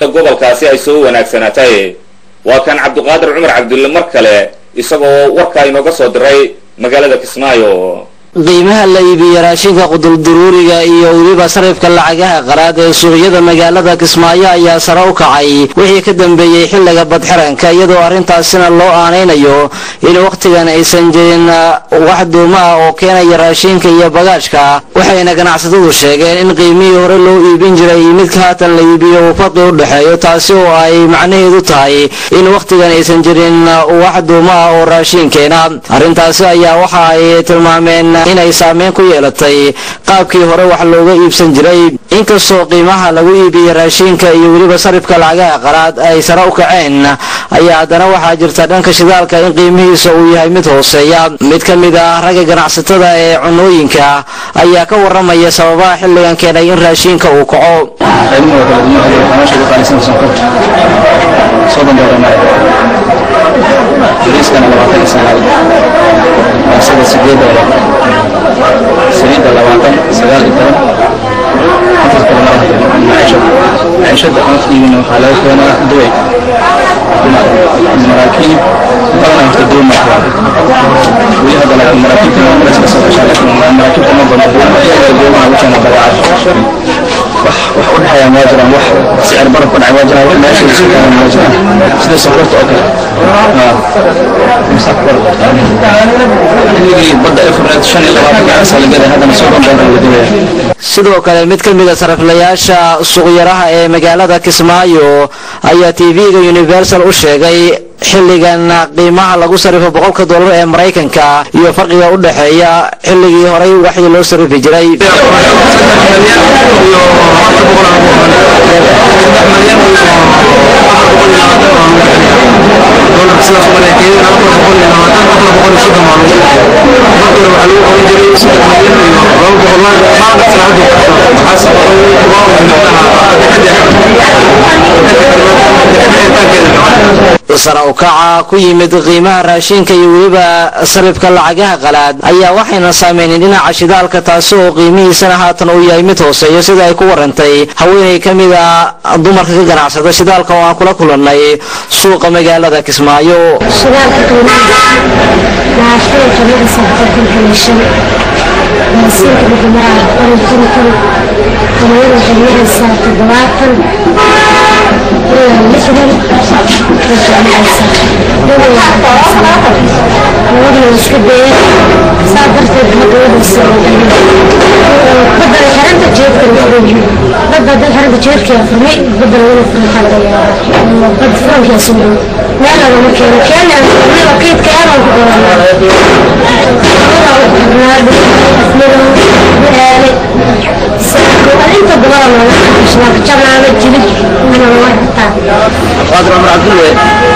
gobolkaasi ay soo wanaagsanaatay waa kan cabdiqaadir cumar cabdulle mar kale isagoo warkaa inooga soo diray magaalada kismaayo qiimaha la iibiye raashinka qudulduruuriga iyo weliba sarifka lacagaha qaraad ee suuqyada magaalada kismaayo ayaa sare u kacay wixii ka dambeeyey xilliga badxiranka iyadoo arrintaasina loo aanaynayo in wakhtigan aysan jirin wax duuma ah oo keenaya raashinka iyo bagaashka waxayna ganacsatadu sheegeen in qiimihii hore loo iibin jiray iyo midka haatan la iibiyo uu farqi u dhexeeyo taasi oo ay macnaheedu tahay in wakhtigan aysan jirin wax duuma ah oo raashinkeena arrintaasi ayaa waxa ay tilmaameen inay saameyn ku yeelatay qaabkii hore wax looga iibsan jiray inkastoo qiimaha lagu iibiyey raashinka iyo weliba sarifka lacagaha qaraad ay sare u kaceen ayaa haddana waxaa jirta dhanka shidaalka in qiimihiisa uu yahay mid hooseeya mid ka mid ah ragga ganacsatada ee cunooyinka ayaa ka waramaya sababaha xilligan keenay in raashinka uu kaco sida sideed doolar saliidda labaatan sagaal iyo toban intaas kale malaha maciishada maciishada cunafdiigina waxaa laga keenaa duway maraakiib badanaa horta duway markaa weli hadda laakiin maraakiibta waa marays ka soo gashaa laakiin maraakiibta ma badna duwamaha ugu keena badeecada wax wax u dhexeeya ma jiraan wax sicir baraf ku dhacay ma jiraan wax meesha isu keenan ma jiraan sida sokorta oo kale xilligii badda efred shan iyo labaatan gacansa la gaday haddana soddon doolar la dibaya sidoo kale mid ka mid a sariflayaasha suuqyaraha ee magaalada kismaayo ayaa tv-ga universal u sheegay xilligan qiimaha lagu sarifo boqolka dollar ee maraykanka iyo farqiga u dhexeeya xilligii horay waxii loo sarifi jiray sare u kaca ku yimid qiimaha raashinka iyo weliba sarifka lacagaha qalaad ayaa waxayna saameynin dhinaca shidaalka taasi oo qiimihiisana haatan uu yahay mid hooseeyo sida ay ku warantay haweenay ka mid a dumarka ka ganacsada shidaalka oo aan kula kulannay suuqa magaalada kismaayo shidaalka qiimaha naashada jannadiisa boqolkan iyo shan baasiinka midamaraa boqol konton quryada waxay maraysaa toddobaatan ilaa lixdan labadii iska dayay saa darteed hadawadiisa badda xiranta jeedka badda dad xiranta jeedka furmay badda laguna furay waxaa laga yaabaa badda furankaa soo dhow meel lagama keeno keena furmada kaydka aadaan ku qoranaa inta badan looga shaqaaka janaaba jilib mana loo xirtaa qaadir cumar cabdulle